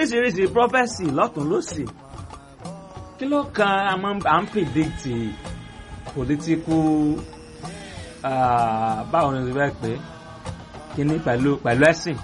oríṣiríṣi prophesy lọ́tún lọ́sì kí ló kan à ń predict political báwo ni o ti fẹ́ pé kíní pẹ̀lú pẹ̀lú ẹ̀sìn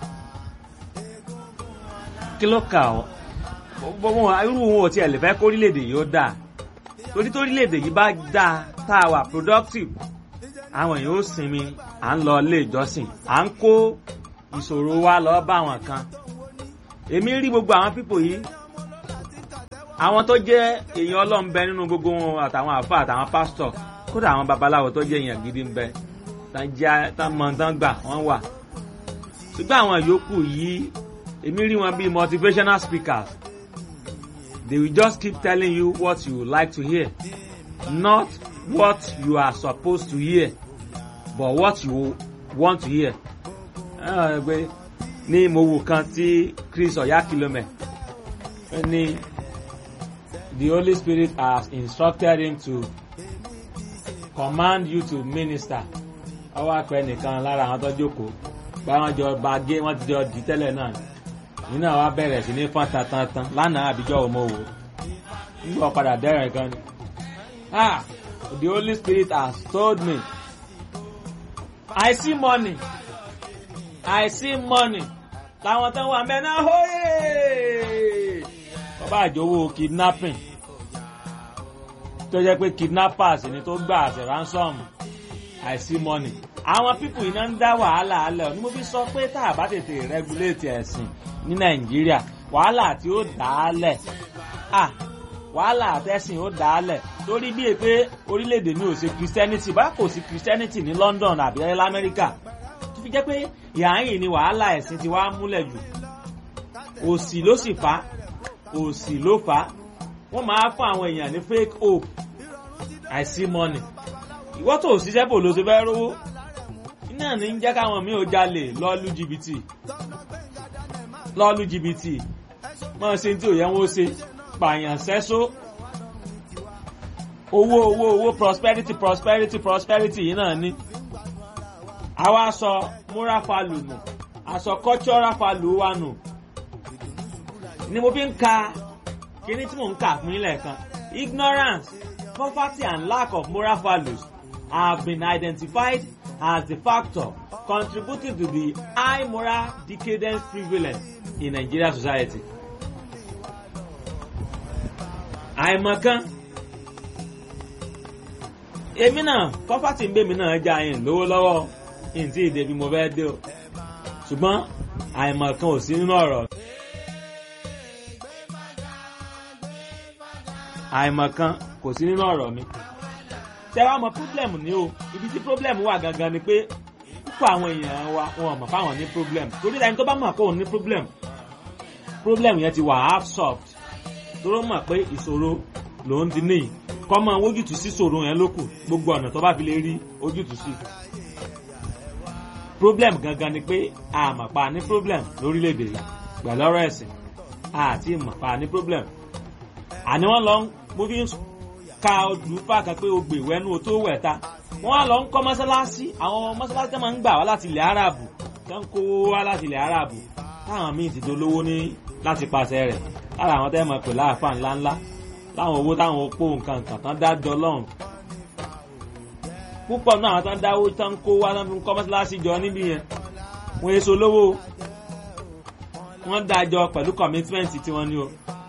kí ló kà ọ́ gbogbo irú wọn ò tiẹ̀ lè fẹ́ kó orílẹ̀-èdè yìí ó dáa torí tó orílẹ̀-èdè yìí bá dáa tá a wà productive àwọn èèyàn ó sinmi à ń lọ ilé ìjọsìn à ń kó ìṣòro wa lọ bá àwọn kan èmi rí gbogbo àwọn pípò yìí àwọn tó jẹ́ èèyàn ọlọ́run bẹ nínú gbogbo wọn àtàwọn àfa àtàwọn pásítọ̀ kódà àwọn babaláwo tó jẹ́ èèyàn gidi ń bẹ tán mọ tán gbà wọ́n wà ṣùgbọ́n àwọn yòókù yìí èmi rí wọn bíi motivational speakers they will just keep telling you what you like to hear not what you are supposed to hear but what you want to hear. pé ní mo wò kan tí Chris Oyakilome ní the Holy Spirit has instructed him to command you to minister ọwọ́ àpẹ nìkan lára àwọn tó jókòó báwọn jọ bá gé wọ́n ti jọ dì tẹ́lẹ̀ náà nínú àwa bẹ̀rẹ̀ sí ní fọ́n tantan lánàá àbíjọ́ òmò wò nígbà padà dẹ́rẹ̀ gan ni ah the Holy Spirit has told me I see money I see money làwọn tó wà mẹ́ná hóyè bàbá àjòwò kidnapping tó jẹ́ pé kidnappers ni tó gbà àṣẹ ransom I see money àwọn pípù iná ń dá wàhálà alẹ́ ọ̀ ni mo fi sọ pé tá a bá tètè regulate ẹ̀sìn ní Nàìjíríà wàhálà tí ó dà á lẹ̀ ah wàhálà àtẹ̀sìn ó dà á lẹ̀ torí bíi pé orílẹ̀-èdè mi ò ṣe Christianity bá kò sí Christianity ní London àbí lamẹ́ríkà tó fi jẹ́ pé ìhàyìn ni wàhálà ẹ̀sìn ti wá múlẹ̀ jù òsì ló sì fà òsì ló fà wọ́n máa fún àwọn èèyàn ní fake hope I see money ìwọ́ tó ṣiṣẹ́ bò ló ṣe fẹ́ rówó iná ní ń jẹ́ káwọn míì ó jalè lọ́ọ́lù jìbìtì lọ́ọ́lù jìbìtì mọ́ ṣe tí ò yẹ wọ́n ṣe pààyàn sẹ́só owó owó owó prosperity prosperity prosperity yìí náà ní àwa sọ moral value nù àsọ cultural value wa nù ni mo fi ń ka kíní tí mò ń kà fún yín lẹ́ẹ̀kan ignorance poverty and lack of moral values have been identified as the factor contributing to the high moral decadence prevalent in Nigerian society. àìmọ̀kan èmi náà kọ́fàtì ń bèmí náà já yín lówó lọ́wọ́ yín tí ìdè bí mo fẹ́ dé o ṣùgbọ́n àìmọ̀kan ò sí nínú ọ̀rọ̀ àìmọ̀kan kò sí nínú ọ̀rọ̀ mi ṣé wàá mọ problem ní o ibi tí problem wà gangan ni pé púpọ̀ àwọn èèyàn wa wọn mọ̀ fáwọn ní problem torí ẹni tó bá mọ̀ kó òun ní problem problem yẹn ti wà half solved tóró mọ̀ pé ìṣòro lòun ti ní kọ́ mọ ojútùú sí ìṣòro yẹn ló kù gbogbo ọ̀nà tó bá fi lè rí ojútùú sí. problem gangan ni pé àmọ̀pá ní problem lórílẹ̀‐èdè yìí pẹ̀lú ọ̀rọ̀ ẹ̀sìn àti ìmọ̀pá ní problem. àní wọ́n lọ mo fi ń ka olùfà kan pé o gbè wẹ́nu o tó wẹ̀ ta wọ́n á lọ ń kọ́ mọ́sálásí àwọn mọ́sálásí tó máa ń gbà wá láti ilẹ̀ aráàbù tó ń kó wá láti ilẹ̀ aráàbù táwọn míì ti dolówó ní láti pàṣẹ rẹ̀ lára àwọn tẹ́ mọ̀ pé láàfà ńláńlá láwọn owó táwọn opó nǹkan nǹkan tán dájọ́ lọ́rùn púpọ̀ náà àwọn tán dáwó tán kó wá tán fi kọ́ mọ́sálásí jọ níbí yẹn wọ́n èso lówó wọ́n dájọ́ pẹ̀lú commitment tí wọ́n ní o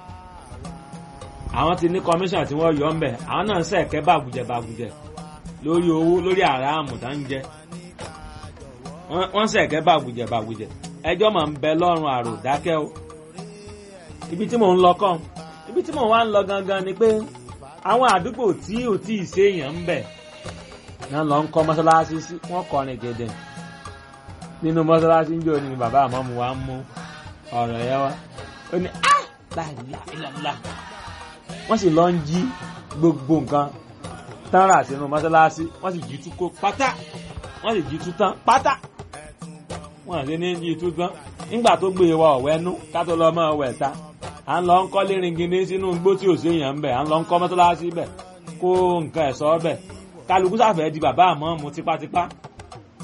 àwọn ti ní commission tí wọ́n yọ ńbẹ̀ àwọn náà ń sẹ̀kẹ́ bàgùjẹ̀ bàgùjẹ̀ lórí owó lórí àràmù tá ń jẹ wọ́n sẹ̀kẹ́ bàgùjẹ̀ bàgùjẹ̀ ẹjọ́ máa ń bẹ lọ́rùn àrò dákẹ́ o ibi tí mò ń lọ kàn ibi tí mò ń wá ń lọ gangan ni pé àwọn àdúgbò tí ò tí ì séèyàn ń bẹ̀ náà lọ ń kọ́ mọ́sálásí sí wọ́n kọrin gẹ̀dẹ̀ nínú mọ́sálásí ń jò ní bàbá àmọ́mu wa ń mú ọ̀rọ̀ yẹn wá ó ní á láìláìláìlá wọ́n sì lọ ń jí gbogbo nǹkan tán rà sínú mọ́sálásí wọ́n sì jí tú kó pátá wọ́n sì jí tú tán pátá wọ́n àti ní jí tú tán nígbà tó gbé wa ọ̀wẹ́nú ká tó lọ mọ́ ọ̀wẹ́ ta à ń lọ ń kọ́ léringindé sínú igbó tí ò séèyàn ń bẹ̀ à ń lọ ń kọ́ mọ́sálásí bẹ̀ kó nǹkan ẹ̀sọ́ bẹ̀ kálukú sàfẹ́ di bàbá àmọ́ mu tipátipá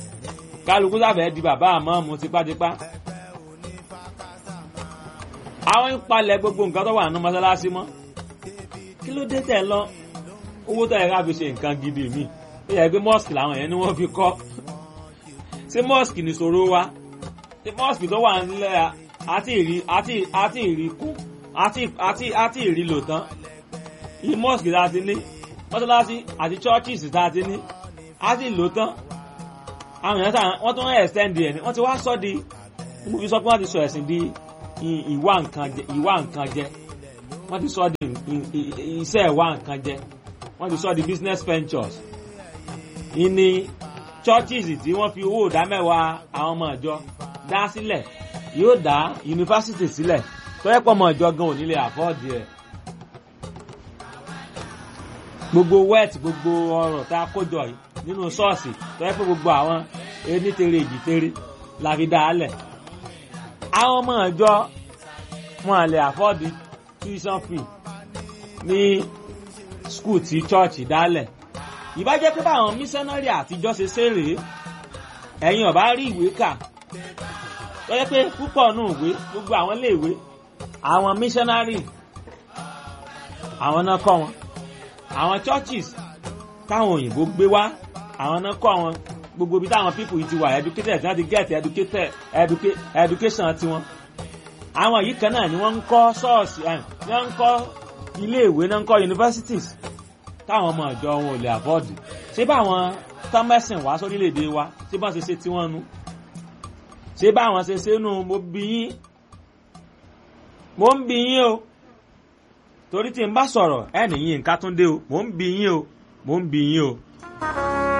kálukú sàfẹ́ di bàbá àmọ́ mu tipátipá. àwọn ń palẹ̀ gbogbo nǹkan tó wà nínú mọ́sálásí mọ́ kí ló dé tẹ̀ lọ owó tó yẹ ká fi ṣe nǹkan gidi mi ó yẹ pé mosque làwọn yẹn ni wọ́n fi kọ́ ṣé mosque ní ṣòro wa ṣé mosque tó wà nílẹ̀ àti ìrí àti àti ìrí kún àti àti àti ìrí lò tán yìí mosque tá a ti ní mọ́sálásí àti churches tá a ti ní àti lò tán àwọn èèyàn sáà wọ́n tún extend ẹ̀ ní wọ́n ti wá sọ́ di mo fi sọ pé wọ́n ti sọ ẹ̀sìn di ìwà nǹkan jẹ ìwà nǹkan jẹ wọ́n ti sọ di iṣẹ́ ìwà nǹkan jẹ wọ́n ti sọ di business ventures ìní churches tí wọ́n fi owó ìdá mẹ́wàá àwọn ọmọ ìjọ dá sílẹ̀ yóò dá yunifásitì sílẹ̀ tọ́yẹ́ pọ̀ ọmọ ìjọ gan ò nílé àfọ́ọ̀dì ẹ̀ gbogbo wet gbogbo ọrọ̀ tá a kójọ yìí nínú ṣọ́ọ̀ṣì tọ́yẹ́ pé gbogbo àwọn enítere èjìtere la fi dá a lẹ̀ àwọn ọmọ ìjọ wọn lè àfọ́ọ̀dì tuition fee ní skul tí chọ́ọ̀chì dálẹ̀ ìbá jẹ́ pé báwọn mísánárì àtijọ́ ṣe ṣeré ẹ̀yin ọ̀bá rí ìwé kà tó yẹ pé púpọ̀ nù ìwé gbogbo àwọn iléèwé àwọn mísánárì àwọn náà kọ́ wọn àwọn churches táwọn òyìnbó gbé wá àwọn náà kọ́ wọn gbogbo ibi táwọn people yìí ti wà educated tí wọ́n ti get educated educa education tiwọn àwọn yìí kan náà ni wọ́n ń kọ́ ṣọ́ọ̀ṣì ni wọ́n ń kọ́ iléèwé náà ń kọ́ universities táwọn ọmọ ìjọ wọn ò lè àbọ̀dì ṣé báwọn tọ́mẹ́sìn wá sórílẹ̀-èdè wa ṣé báwọn ṣe ṣe tí wọ́n nu ṣé báwọn ṣe ṣe nu mo bí yín mo ń bí yín o torí tí n bá sọ̀rọ̀ ẹ̀ nìyí nǹkan tún dé o mo ń bí yín o mo ń bí yín o.